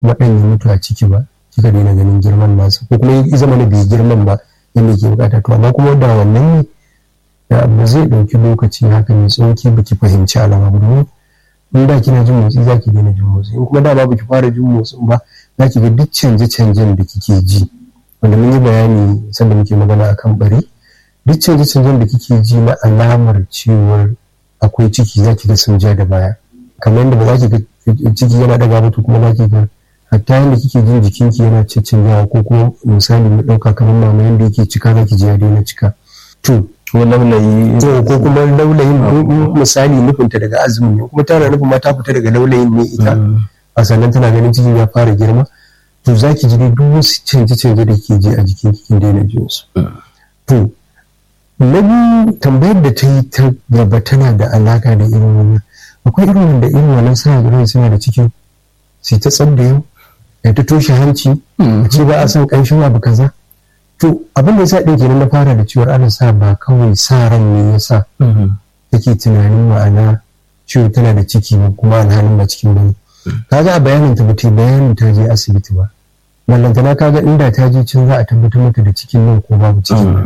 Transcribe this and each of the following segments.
kuma ɗan ya mutu a ciki ba kika daina ganin girman nasa ko kuma ya zama na bai girman ba yadda ke bukata to amma kuma da wannan ne da ba zai ɗauki lokaci haka mai tsauki ba ki fahimci alama ba domin in da kina jin motsi za ki daina jin motsi in kuma da ba ki fara jin motsin ba za ki ga duk canje-canjen da kike ji wanda mun yi bayani sanda muke magana akan bari duk canje-canjen da kike ji na alamar cewar akwai ciki za ki ga sun ja da baya kamar yadda ba za ki ga ciki yana daga mutu kuma za ki ga hatta yadda kike jin jikinki yana cancanjawa ko kuma misali mu ɗauka kamar mama yadda yake cika za ki ji ya daina cika to ko laulayi ko kuma laulayin misali nufinta daga azumin ne kuma tana nufin ma ta fita daga laulayin ne ita a sannan tana ganin cikin ya fara girma to za ki ji dai duk wasu canje-canje da ke ji a jikin kikin daina jin su to na biyu tambayar da ta yi ta gaba tana da alaka da irin wannan akwai irin wanda irin wannan suna ganin suna da cikin sai ta tsabda yau ya ta toshe hanci a ce ba a son ƙanshin abu kaza to abin da yasa ɗin kenan na fara da ciwon ana sa ba kawai sa ran ne ya sa take tunanin ma'ana ciwo tana da ciki ba kuma alhalin ba cikin bane kaga a bayanin ta bata bayanin ta je asibiti ba ballantana kaga inda ta je can za a tabbatar mata da cikin nan ko babu cikin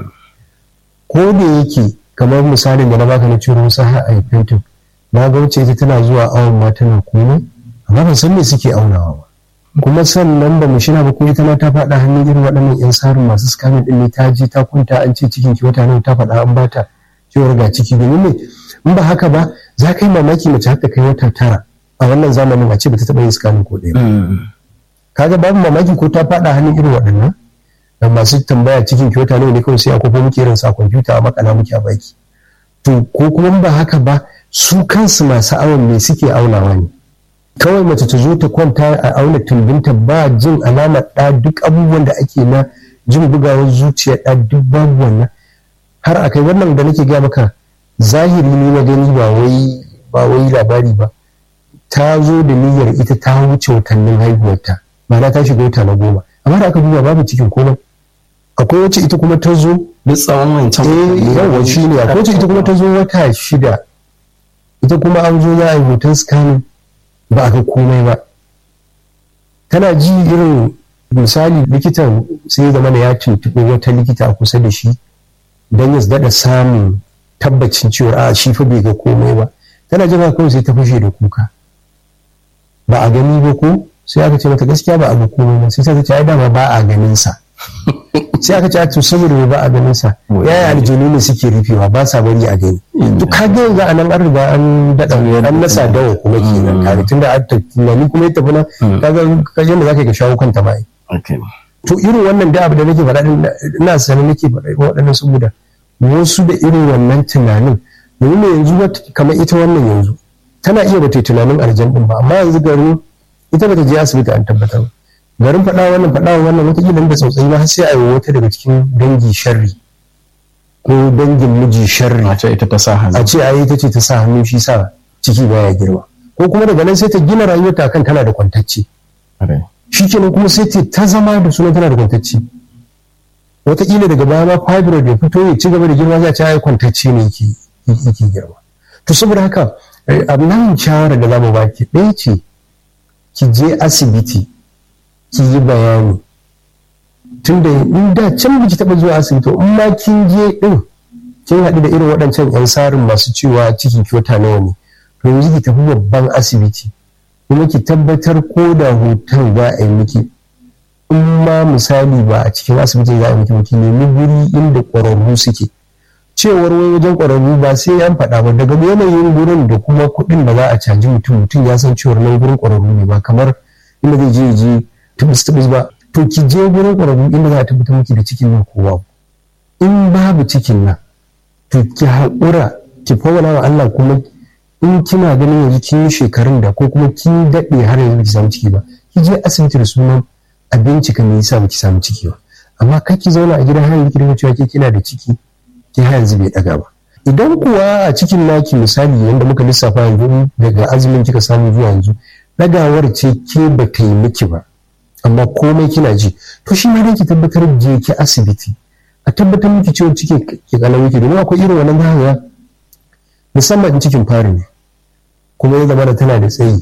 ko da yake kamar misalin da na baka na ciwon wasu har a fentin na ga wacce ita tana zuwa awon ma tana komai amma ban san me suke aunawa ba kuma sannan ba mu shina ba ko ita ma ta faɗa hannun irin waɗannan yan sarin masu scamming ɗin ne ta je ta kunta an ce cikin ki wata nawa ta faɗa an bata cewar ga ciki domin ne in ba haka ba za ka yi mamaki mace haka kai wata tara a wannan zamanin a ce ba ta taɓa yin scamming ko ɗaya ba kaga babu mamaki ko ta faɗa hannun irin waɗannan da masu tambaya cikin ki wata nawa ne kawai sai a kofo muke irin sa kwamfuta a makala muke a baki to ko kuma ba haka ba su kansu masu awon ne suke aunawa ne kawai mace ta zo ta kwanta a auna tumbinta ba jin alamar ɗa duk abubuwan da ake na jin bugawar zuciya ɗa duk babu wannan har akai wannan da nake ga maka zahiri ne na gani ba wai ba wai labari ba ta zo da niyyar ita ta wuce watannin haihuwarta ma'ana ta shiga wata na goma amma da aka duba babu cikin komai akwai wacce ita kuma ta zo da tsawon wancan eh yawa shi ne akwai wacce ita kuma ta zo wata shida ita kuma an zo za a yi hoton scanning ba a ga komai ba tana ji irin misali likitan sai zama da ya tuntuɓi wata likita a kusa da shi don ya daɗa samun tabbacin cewa a shi fa bai ga komai ba tana jira kawai sai ta fashe da kuka ba a gani ba ko sai aka ce mata gaskiya ba a ga komai ba sai ta ce ai dama ba a ganin sa sai aka ce to saboda ba a ganin sa yaya aljanu ne suke rufewa ba sa bari a gani to ka ga yanzu anan an riga an dada an nasa dawa kuma kenan kaga tunda an tunani kuma ya tafi nan kaga kaje da zaka ga shawo kanta ba to irin wannan da abu da nake faɗa ina sanin nake faɗa waɗannan saboda wasu da irin wannan tunanin domin yanzu kamar ita wannan yanzu tana iya bata tunanin aljan din ba amma yanzu garin ita bata je asibiti an tabbatar ba garin faɗa wannan faɗa wannan wataƙila da tsautsayi ba sai a yi wata daga cikin dangi sharri ko dangin miji sharri a ce ita ta sa hannu a ce a ita ce ta sa hannu shi sa ciki baya girma ko kuma daga nan sai ta gina rayuwarta kan tana da kwantacce shi kenan kuma sai ta ta zama da sunan tana da kwantacce wataƙila daga baya ma fibroid ya fito ya ci gaba da girma za a ce ai kwantacce ne yake girma to saboda haka abin shawara da zamu baki ɗaya ce ki je asibiti ki yi bayani tunda in da can biki taɓa zuwa asibiti in ma kin je ɗin kin haɗu da irin waɗancan 'yan sarin masu cewa cikin kyota nawa ne to yanzu ki tafi babban asibiti kuma ki tabbatar ko da hoton za a yi miki in ma misali ba a cikin asibiti za a yi miki ki nemi guri inda ƙwararru suke cewar wai wajen ƙwararru ba sai an faɗa ba daga yanayin gurin da kuma kuɗin da za a caji mutum mutum ya san cewar nan gurin ƙwararru ne ba kamar inda zai je je tubus tubus ba to ki je gurin ƙwararru inda za a tabbatar miki da cikin nan ko babu in babu cikin nan to ki haƙura ki fawala wa Allah kuma in kina ganin yanzu kin yi shekarun da ko kuma kin daɗe har yanzu ki samu ciki ba ki je asibiti da sunan a bincika me yasa baki samu ciki ba amma kar ki zauna a gidan har yanzu ki dinga cewa ke kina da ciki ki har yanzu bai ɗaga ba idan kuwa a cikin naki misali yanda muka lissafa yanzu daga azumin kika samu zuwa yanzu ɗagawar ce ke ba ta yi miki ba amma komai kina ji to shi ma ki tabbatar je ki asibiti a tabbatar miki cewa cikin ki kalau yake domin akwai irin wannan zahawa musamman in cikin fari ne kuma ya zama da tana da tsayi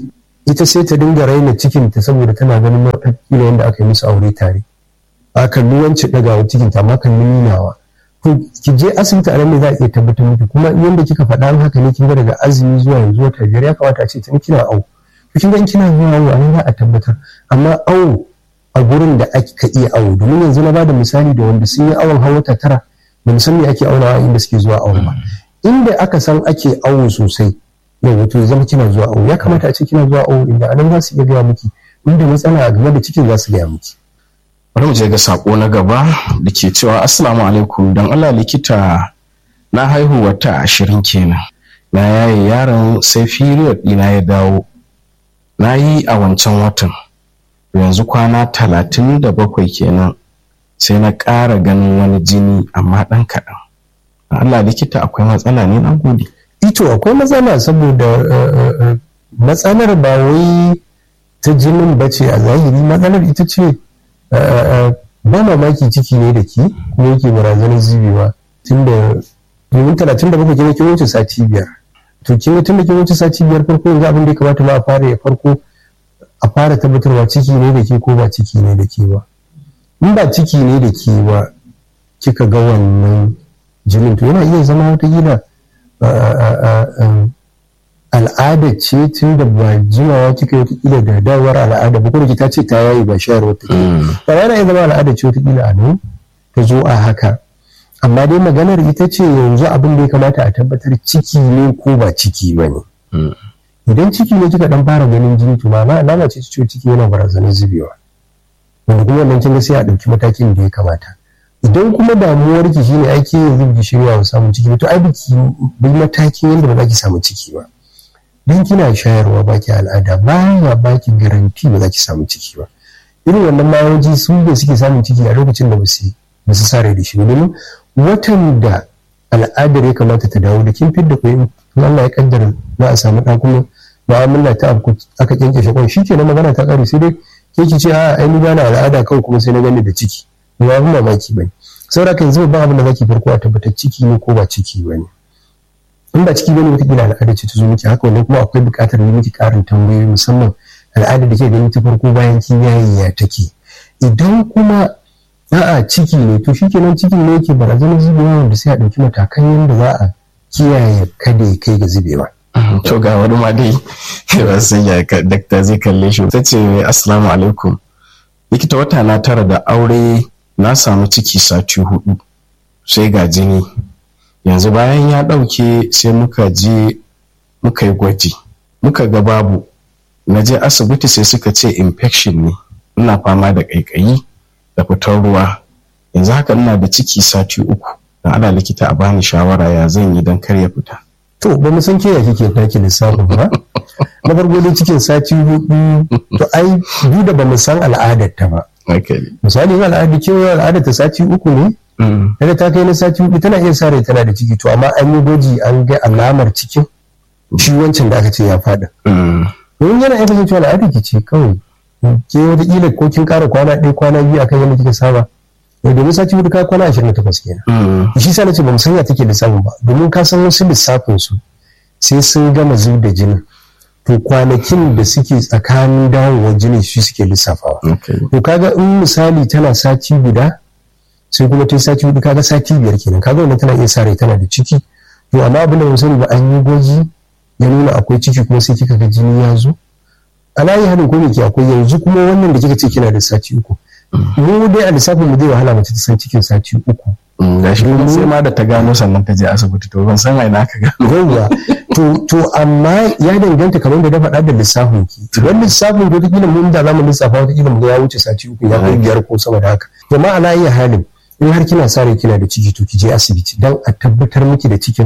ita sai ta dinga raina cikinta saboda tana ganin kila yadda aka yi musu aure tare a kalli wance ɗagawa cikinta amma kan nunawa to ki je asibiti a nan ne za a iya tabbatar miki kuma yadda kika faɗa haka ne kin ga daga azumi zuwa yanzu wata biyar ya kamata a ce tun kina awo to kin ga in kina zuwa awo a nan za a tabbatar amma awo a gurin da aka iya awo domin yanzu na bada misali da wanda sun yi awon hawa wata tara ba san me ake aunawa inda suke zuwa awo ba inda aka san ake awo sosai yau to ya zama kina zuwa awo ya kamata a ce kina zuwa awo inda anan za su iya gaya miki inda matsala game da cikin za su gaya miki bari mu je ga sako na gaba da ke cewa assalamu alaikum don Allah likita na haihu wata ashirin kenan na yaye yaron sai period ɗina ya dawo na yi a wancan watan yanzu kwana talatin da bakwai kenan sai na ƙara ganin wani jini amma ɗan kaɗan Allah likita akwai matsala ne na gode ito akwai matsala saboda matsalar ba wai ta jinin bace a zahiri matsalar ita ce ba mamaki ciki ne da ke kuma yake barazanar zubewa tun da domin talatin da bakwai kin wuce sati biyar to kin tun da kin wuce sati biyar farko yanzu abin da ya kamata ma a fara ya farko a fara tabbatarwa ciki ne da ke ko ba ciki ne da ke ba in ba ciki ne da ke ba kika ga wannan jinin to yana iya zama wata gida al'ada ce tun da ba jimawa kika yi watakila da dawar al'ada ba kuma ta ce ta yayi ba shayar wata ba yana iya zama al'ada ce watakila a nan ta zo a haka amma dai maganar ita ce yanzu abin da ya kamata a tabbatar ciki ne ko ba ciki ba ne idan ciki ne kika dan fara ganin jini to ma'ana alama ce ciwo ciki yana barazanar zubewa wanda kuma wannan kin ga sai a ɗauki matakin da ya kamata idan kuma damuwar ki shine aiki yanzu biki shirya wa samun ciki to ai biki bi matakin yadda ba za ki samu ciki ba dan kina shayarwa baki al'ada baya baki garanti ba za ki samu ciki ba irin wannan mayoji su da suke samun ciki a lokacin da basu basu sare da shi domin watan da al'adar ya kamata ta dawo da kin fidda koyin Allah ya kaddara za a samu ɗan kuma mu'amala ta abu aka kyanke shi kwan shikenan magana ta ƙare sai dai ke ki ce a ai ni bana al'ada kawai kuma sai na gani da ciki ba abin mamaki bane saboda kan yanzu ba abin da zaki farko a tabbatar ciki ne ko ba ciki bane in ba ciki bane wata kila al'ada ce ta zo miki haka wannan kuma akwai buƙatar yi miki ƙarin tambayoyi musamman al'ada da ke gani ta farko bayan kin yayi ya take idan kuma a'a ciki ne to shikenan ciki ne yake barazanar zubewa wanda sai a ɗauki matakan yadda za a kiyaye kada ya kai ga zubewa. to ga wani ma dai ba san ya dakta zai kalle shi ta ce assalamu alaikum likita wata na tara da aure na samu ciki sati hudu sai ga jini yanzu bayan ya ɗauke sai muka je muka yi gwaji muka ga babu na je asibiti sai suka ce infection ne ina fama da ƙaiƙayi da fitar ruwa yanzu haka ina da ciki sati uku don ana likita a bani shawara ya zan yi don kar ya fita to ba mu san ke ya kike taki lissafin ba na farko dai cikin sati hudu to ai duk da ba mu san al'adar ta ba misali yin al'adar kewa al'adar ta sati uku ne kada ta kai na sati hudu tana iya sa rai tana da ciki to amma an yi gwaji an ga alamar cikin shi wancan da aka ce ya fada domin yana iya kasancewa al'adar ki ce kawai ke wataƙila ko kin ƙara kwana ɗaya kwana biyu akan yadda kika saba domin sati hudu ka kwana ashirin da takwas kenan shi sa nace ba mu sanya take lissafin ba domin ka san wasu lissafin su sai sun gama zub da jinin to kwanakin da suke tsakanin dawowar jinin shi suke lissafawa to kaga in misali tana sati guda sai kuma ta sati hudu kaga sati biyar kenan kaga wannan tana iya sa rai tana da ciki to amma abin da sani ba an yi gwaji ya nuna akwai ciki kuma sai kika ga jini ya zo alayi hadin ko ke akwai yanzu kuma wannan da kika ce kina da sati uku mu dai a lissafin mu zai wahala mace ta san cikin sati uku gashi kuma sai ma da ta gano sannan ta je asibiti to ban san aina ka gano yawwa to to amma ya danganta kamar da na faɗa da lissafin ki idan lissafin ko kila mun da zamu lissafa wata kila mu ya wuce sati uku ya kai biyar ko sama da haka to ma ala iya halin in har kina sa rai kina da ciki to ki je asibiti dan a tabbatar miki da cikin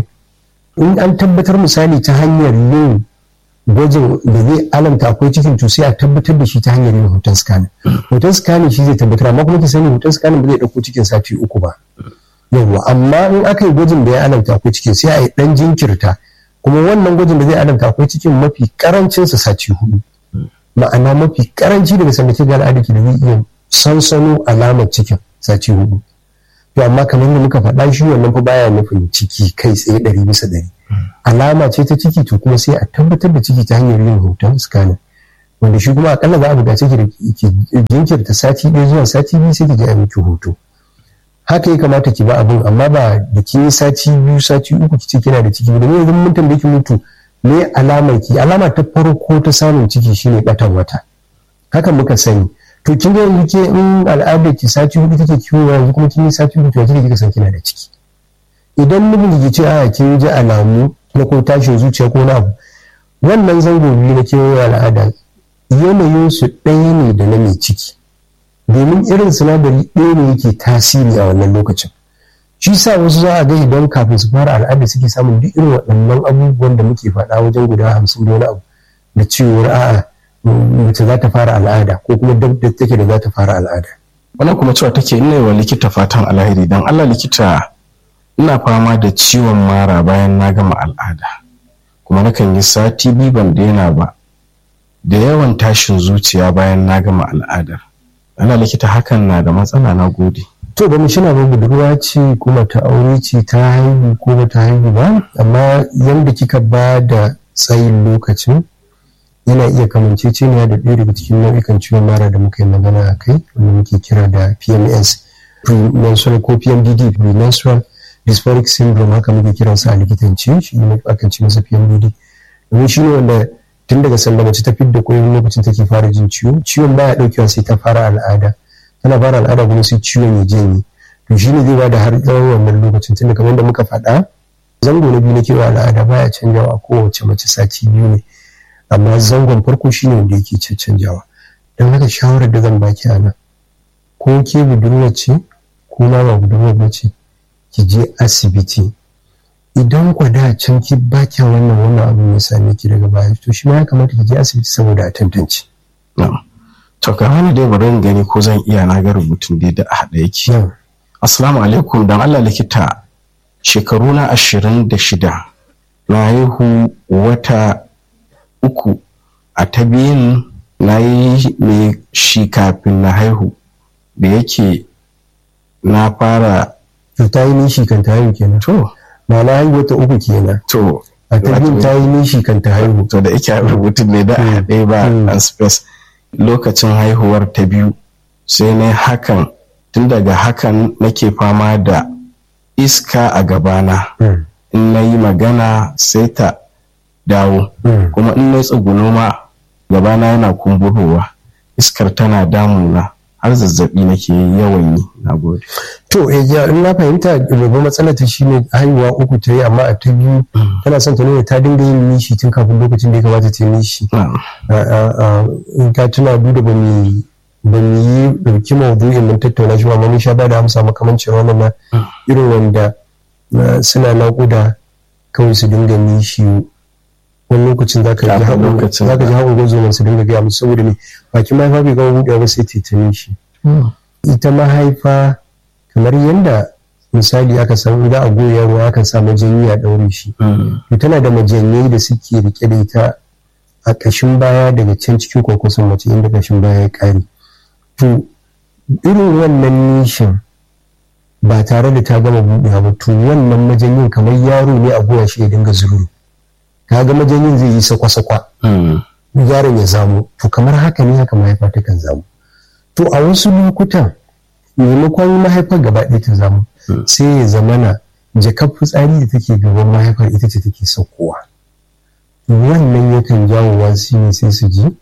in an tabbatar misali ta hanyar yin gwajin da zai alamta akwai cikin to sai a tabbatar da shi ta hanyar yin hoton scanning hoton scanning shi zai tabbatar amma kuma ki sani hoton scanning ba zai dauko cikin sati uku ba yawwa amma in aka yi gwajin da ya alamta akwai cikin sai a yi dan jinkirta kuma wannan gwajin da zai alamta akwai cikin mafi karancin sa sati hudu ma'ana mafi karanci daga sanda ke ga al'adaki da zai iya sansano alamar cikin sati hudu to amma kamar da muka faɗa shi wannan fa baya nufin ciki kai tsaye ɗari bisa ɗari alama ce ta ciki to kuma sai a tabbatar da ciki ta hanyar yin hoton scanning wanda shi kuma akalla za a buƙaci ki jinkirta sati ɗaya zuwa sati biyu sai ki je a miki hoto haka ya kamata ki ba abin amma ba da kin yi sati biyu sati uku ki ce kina da ciki da yanzu mun tambaye ki mutu me alamar ki alama ta farko ta samun ciki shine batan wata haka muka sani to kin ga yanzu ke in al'adar ki sati hudu take kiwo yanzu kuma kin yi sati hudu to kike kika san kina da ciki idan mijin ki ce a kin ji alamu na ko tashin zuciya ko na abu wannan zango biyu na kewaye al'ada yanayin su ɗaya ne da na mai ciki domin irin sinadari ɗaya ne yake tasiri a wannan lokacin shi sa wasu za a ga idan kafin su fara al'ada suke samun duk irin waɗannan abubuwan da muke faɗa wajen guda hamsin da wani abu da cewar a'a mace za ta fara al'ada ko kuma dab da take da za ta fara al'ada wannan kuma cewa take ina wa likita fatan alheri dan Allah likita ina fama da ciwon mara bayan na gama al'ada kuma nakan yi sati biyu ban daina ba da yawan tashin zuciya bayan na gama al'adar ana likita hakan na da matsala na gode to ba mu shina ba budurwa ce kuma ta aure ce ta haihu ko ba ta haihu ba amma yanda kika ba da tsayin lokacin yana iya kamanceceniya da ɗaya daga cikin nau'ikan ciwon mara da muka yi magana a kai wanda muke kira da pms premenstrual ko pmdd premenstrual dysphoric syndrome haka muke kiransa a likitance shi ne akan ce masa pmdd domin shi ne wanda tun daga sanda mace ta fidda koyon lokacin take fara jin ciwo ciwon baya daukewa sai ta fara al'ada tana fara al'ada kuma sai ciwon ya janye to shi ne zai ba da har tsawon wannan lokacin tunda kamar da muka faɗa zango na biyu na kewa al'ada baya canjawa a kowace mace sati biyu ne amma zangon farko shine wanda yake canjawa don haka shawarar da zan baki a nan ko ke budurwa ce ko ma ba budurwa ba ce ki je asibiti idan kwa da can ki ba kya wannan wannan abu ya same ki daga baya to shi ma ya kamata ki je asibiti saboda a tantance. To ka hana dai bari gani ko zan iya na ga rubutun dai da a haɗa yake. Assalamu alaikum dan Allah likita shekaru na ashirin da shida na haihu wata uku a ta biyun na yi mai shi kafin na haihu da yake na fara. Ta yi nishi kan ta haihu kenan. To. ba na haihu wata uku kenan to a ta yin ta yi nishi kan ta haihu to da ike rubutun ne da a haɗe ba an space lokacin haihuwar ta biyu sai na hakan tun daga hakan nake fama da iska a gabana in na yi magana sai ta dawo kuma in na tsuguno ma gabana yana kumburowa iskar tana damuna har zazzabi nake yawan yi na gode. To ya in na fahimta babban matsalar ta shine haihuwa uku ta yi amma a ta biyu tana son ta nuna ta dinga yin nishi tun kafin lokacin da ya kamata ta yi nishi. In ka tuna duk da ba mu ba mu yi ɗauki maudu'in mun tattauna shi ba mun sha ba da amsa makamancin wannan na irin wanda suna naƙuda kawai su dinga nishi wani lokacin za ka ji haƙon gwazo su dinga gaya musu saboda ne bakin mahaifa bai gama buɗewa ba sai ta shi ita mahaifa kamar yadda misali aka san idan a goya ruwa aka sa majanyi a ɗaure shi to tana da majanyai da suke rike da ita a ƙashin baya daga can cikin kwakwason mace inda ƙashin baya ya ƙare to irin wannan nishin ba tare da ta gama buɗewa ba to wannan majanyin kamar yaro ne a goya shi ya dinga zururu kaga majanyin zai yi sakwa-sakwa yaron ya zamu to kamar haka ne haka mahaifa ta kan zamu to a wasu lokutan maimakon mahaifar gaba ɗaya ta zamu sai ya zamana jakar fitsari da take gaban mahaifar ita ce take saukowa wannan yakan jawo wasu ne sai su ji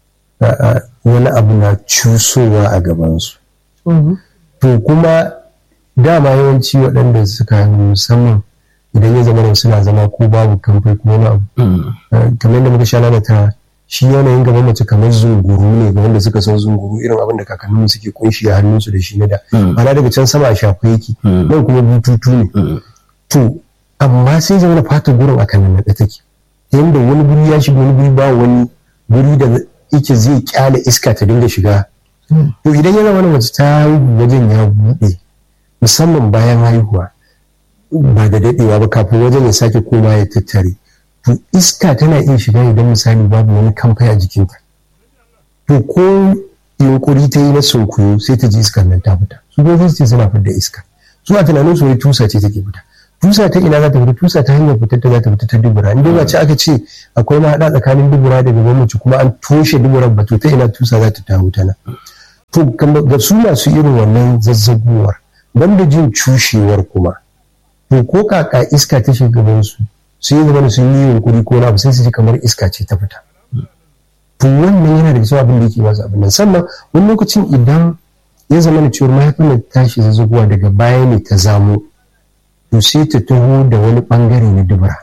wani abu na cusowa a gabansu to kuma dama yawanci waɗanda suka musamman idan ya zama suna zama ko babu kamfai ko wani abu kamar yadda muka sha lalata shi yanayin gaban mace kamar zunguru ne ga wanda suka san zunguru irin abin da kakanninmu suke kunshi a hannunsu da shi na da ana daga can sama a shafa yake nan kuma bututu ne to amma sai zama fata gurin a kanan naɗa take yadda wani guri ya shiga wani guri ba wani guri da yake zai kyale iska ta dinga shiga to idan ya zama mace ta haihu wajen ya buɗe musamman bayan haihuwa ba da daɗewa ba kafin wajen ya sake koma ya tattare to iska tana iya shiga idan misali babu wani kamfai a jikinta to ko yunkuri ta yi na sunkuyo sai ta ji iskar nan ta fita su kuma ce suna fidda iska su a tunanin su wai tusa ce take fita tusa ta ina za ta fita tusa ta hanyar fitar ta za ta fita ta dubura in dai ce aka ce akwai mahaɗa tsakanin dubura da gaban mace kuma an toshe duburan ba to ta ina tusa za ta taho ta nan to ga su masu irin wannan zazzaguwar banda jin cushewar kuma to ko kaka iska ta shiga gaban su sai zama sun yi yunkuri ko na sai su ji kamar iska ce ta fita to wannan yana da cewa abin da yake wasu abin nan sannan wani lokacin idan ya zama da cewar mahaifin da tashi zazzaguwa daga baya ne ta zamo to sai ta taho da wani bangare na dubura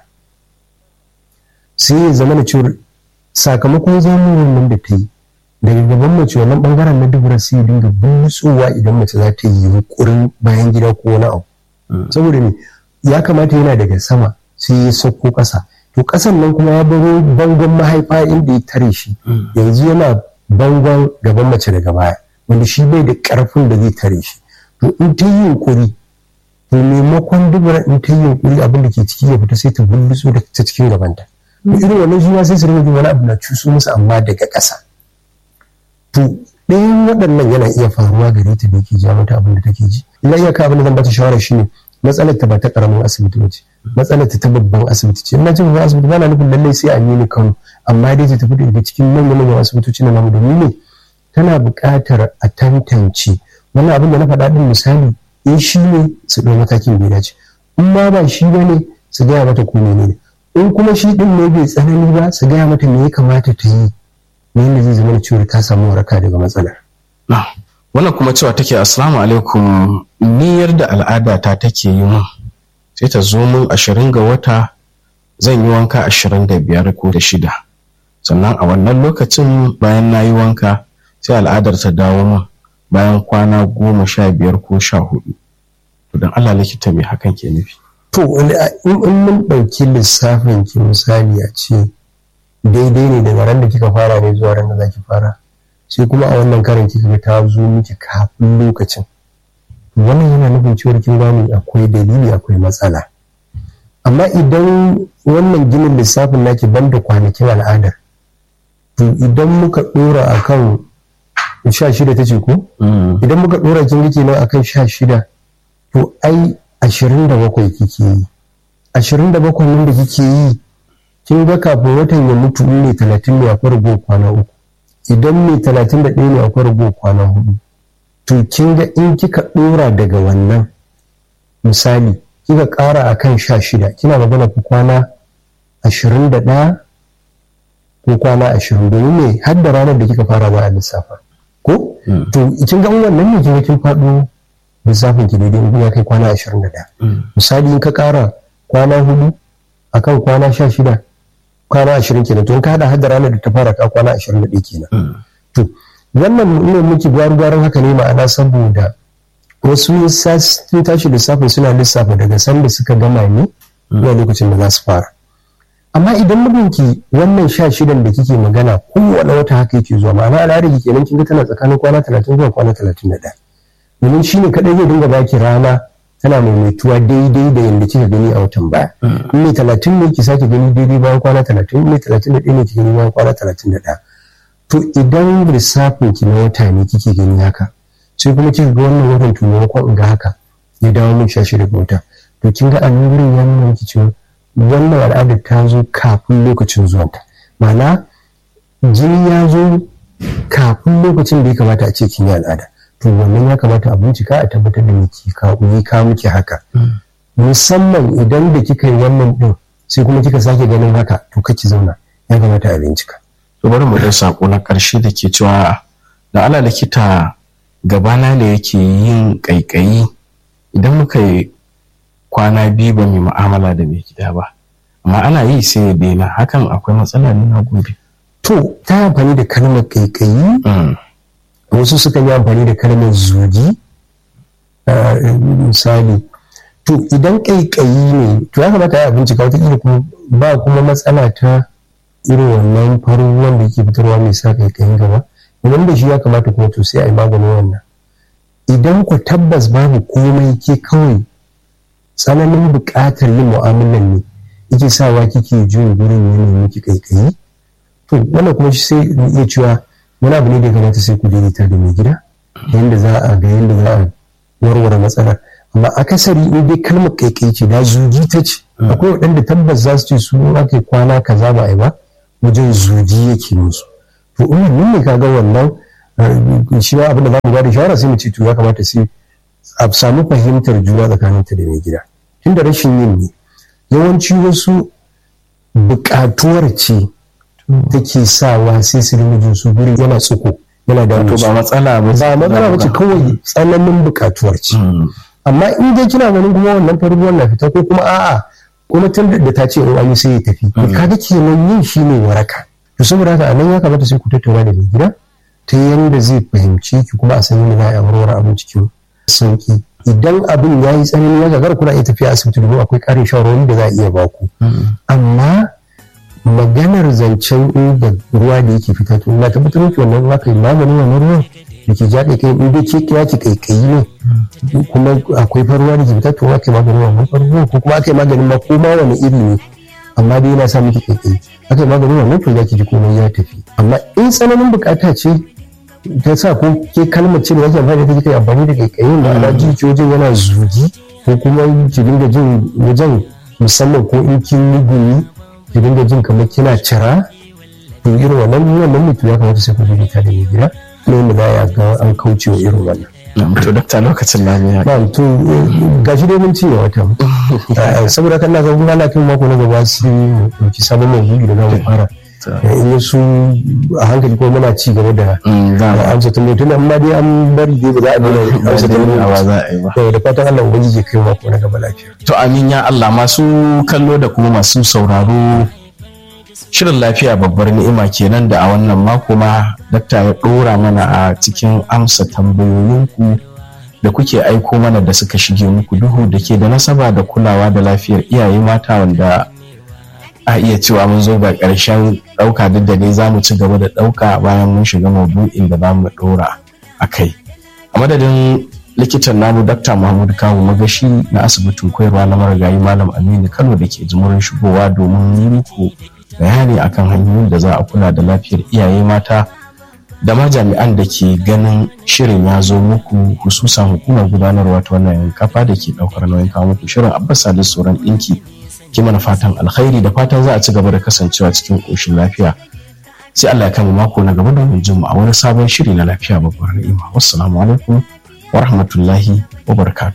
sai ya zama da cewar sakamakon zamuwar nan da ta yi daga gaban mace wannan bangaren na dubura sai ya dinga butsowa idan mace za ta yi yunkurin bayan gida ko wani abu saboda ne ya kamata yana daga sama sai ya sauko ƙasa to ƙasan nan kuma ya baro bangon mahaifa inda ya tare shi yanzu yana bangon gaban mace daga baya wanda shi bai da ƙarfin da zai tare shi to in ta yi yunkuri to maimakon dubura in ta yi yunkuri abin da ke ciki ya fita sai ta bulluso da ta cikin gabanta irin wannan shi ma sai su rinka wani abu na cuso musu amma daga ƙasa to ɗayan waɗannan yana iya faruwa gare ta da yake ja mata abin da take ji ina iyaka abin da zan bata shawara shine matsalar ta ba ta karamin asibiti ba ce matsalar ta ta babban asibiti ce ina ce babban asibiti ba na nufin lallai sai a yi ni kano amma dai ta tafi daga cikin manyan manyan asibitoci na namu domin ne tana buƙatar a tantance wannan abin da na faɗa ɗin misali in shi ne su ɗau matakin bai dace in ma ba shi ba ne su gaya mata ko ne in kuma shi ɗin ne bai tsanani ba su gaya mata me ya kamata ta yi ne yadda zai zama da cewa ta samu waraka daga matsalar. wannan kuma cewa take assalamu alaikum niyyar da al'ada ta take yi mun sai ta zo mun ashirin ga wata zan yi wanka ashirin da biyar ko da shida sannan a wannan lokacin bayan na yi wanka sai al'adar ta dawo mun bayan kwana goma sha biyar ko sha hudu to don allah likita mai hakan ke nufi to in mun ɗauki lissafin ki misali a ce daidai ne daga ran da kika fara ne zuwa ran da za ki fara sai kuma a wannan karin kika ga ta zo miki kafin lokacin wannan yana nufin cewar kin gane akwai dalili akwai matsala amma idan wannan ginin lissafin naki banda kwanakin al'adar to idan muka dora akan sha shida ta ce ko idan muka dora kin rike nan akan sha shida to ai ashirin da bakwai kike yi ashirin da bakwai nan da kike yi kin ga kafin watan ya mutu ne talatin ne akwai rago kwana uku idan mai talatin da ɗaya ne akwai rago kwana hudu to kin ga in kika ɗora daga wannan misali kika ƙara a kan sha shida kina magana ku kwana ashirin da ɗaya ko kwana ashirin domin ne har da ranar da kika fara ba a lissafa ko to kin ga wannan ne kin kin faɗo lissafin ki daidai in ya kai kwana ashirin da ɗaya misali in ka ƙara kwana hudu akan kwana sha shida kwana ashirin kenan to in ka hada hada ranar da ta fara ka kwana ashirin da ɗaya kenan to wannan ne muke gwaru gwaran haka ne ma'ana saboda wasu sun tashi lissafin suna lissafa daga sanda suka gama ne zuwa lokacin da za su fara amma idan mijinki wannan sha shidan da kike magana kowane wata haka yake zuwa ma'ana al'adar ki kenan kin ga tana tsakanin kwana talatin zuwa kwana talatin da ɗaya domin shine kaɗai zai dinga baki rana tana maimaituwa daidai da yadda kika gani a watan baya in ne talatin ne ki sake gani daidai bayan kwana talatin in ne talatin da ɗaya ne ki gani bayan kwana talatin da ɗaya to idan lissafin ki na wata ne kike gani haka sai kuma kika ga wannan watan to maimakon in ga haka ya dawo min shashi daga wata to kin ga a nan wurin ya nuna miki cewa wannan al'adar ta zo kafin lokacin zuwanta ma'ana jini ya zo kafin lokacin da ya kamata a ce kin yi al'ada to wannan ya kamata a bincika a tabbatar da miki ka yi ka miki haka musamman idan da kika yi wannan din sai kuma kika sake ganin haka to kake zauna ya kamata a bincika to bari mu dai sako na karshe da ke cewa da ala likita gabana ne yake yin kaikayi idan muka yi kwana biyu ba mai mu'amala da mai gida ba amma ana yi sai ya daina hakan akwai matsala ne na gobe to ta amfani da kalmar kaikayi wasu suka yi amfani da kalmar zugi misali to idan kaikayi ne to ya kamata ya bincika wata kuma ba kuma matsala ta irin wannan farin ruwan da ke fitarwa mai sa kaikayin gaba idan da shi ya kamata kuma to sai a yi maganin wannan idan ku tabbas babu komai ke kawai tsananin buƙatar yin mu'amalan ne yake sawa kike jin gurin yanayin miki kaikayi to wannan kuma sai iya cewa wani abu ne da kamata sai ku daidaita da mai gida yadda za a ga yadda za a warware matsalar amma akasari in dai kalmar kaikai ce da zugi ta ce akwai waɗanda tabbas za su ce su aka kwana kaza ba a yi ba wajen zugi yake musu to in wannan ne kaga wannan shi ma abin da za mu ba da shawara sai mu ce to ya kamata sai a samu fahimtar juna tsakaninta da mai gida tunda rashin yin ne yawanci wasu buƙatuwar ce take sawa sai su rinka jin su gurin yana tsuko yana da to ba matsala ba ba matsala ba ce kawai tsananin buƙatuwar ce amma in dai kina ganin kuma wannan faruwar na fita ko kuma a'a kuma tun da ta ce in an yi sai ya tafi to kaga kenan yin shi ne waraka to saboda haka a nan ya kamata sai ku tattauna da mai gida ta yanda zai fahimci ki kuma a san yadda za a warware abin cikin sauki idan abin ya yi tsanani ya gagara kuna iya tafiya asibiti domin akwai ƙarin shawarwari da za a iya baku amma maganar zancen da ruwa da yake fita to na tabbatar miki wannan ruwa kai maganin wannan ruwan da ke ja kai in dai ke kira ki kaikayi ne kuma akwai faruwa da ke fita to ake maganin wannan faruwa ko kuma aka yi maganin ma ko ma wani iri ne amma dai yana sa miki kaikayi aka yi maganin wannan to za ki ji komai ya tafi amma in tsananin bukata ce ta sa ko ke kalmar ce da yake amfani da kai amfani da kaikayin da ana jijiyojin yana zugi ko kuma ki dinga jin wajen musamman ko in kin yi gumi ki dinga jin kamar kina cira to irin wannan wannan mutum ya kamata sai ku je ta da mai gida ne mu za ya ga an kauce wa irin wannan to dakta lokacin na ya ba to gashi dai mun cinye wata saboda kan na ga kuma na kin mako na gaba sai mu dauki sabon maudu'i da za mu fara in su a hankali ko muna ci gaba da amsa tambayi tun amma dai an bari dai ba za a nuna amsa tambayi da fatan Allah ubangiji ya kai mako na gaba lafiya to amin ya Allah masu kallo da kuma masu sauraro shirin lafiya babbar ni'ima kenan da a wannan mako ma dakta ya dora mana a cikin amsa tambayoyinku da kuke aiko mana da suka shige muku duhu da ke da nasaba da kulawa da lafiyar iyaye mata wanda a iya cewa mun zo ga ƙarshen ɗauka duk da dai za mu ci gaba da ɗauka bayan mun shiga maudu'in da za mu ɗora a kai a madadin likitan namu dakta muhammad kawu magashi na asibitin koyarwa na marigayi malam aminu kano da ke jimurin shigowa domin yi muku bayani akan hanyoyin da za a kula da lafiyar iyaye mata da ma jami'an da ke ganin shirin ya zo muku hususan hukumar gudanarwa ta wannan kafa da ke ɗaukar nauyin kawo muku shirin abbas salisu sauran ɗinki ki mana fatan alkhairi da fatan za a ci gaba da kasancewa cikin ƙoshin lafiya sai Allah ya kama mako na gaba domin jin mu a wani sabon shiri na lafiya babbar ni'ima wassalamu alaikum wa rahmatullahi wa barakatuh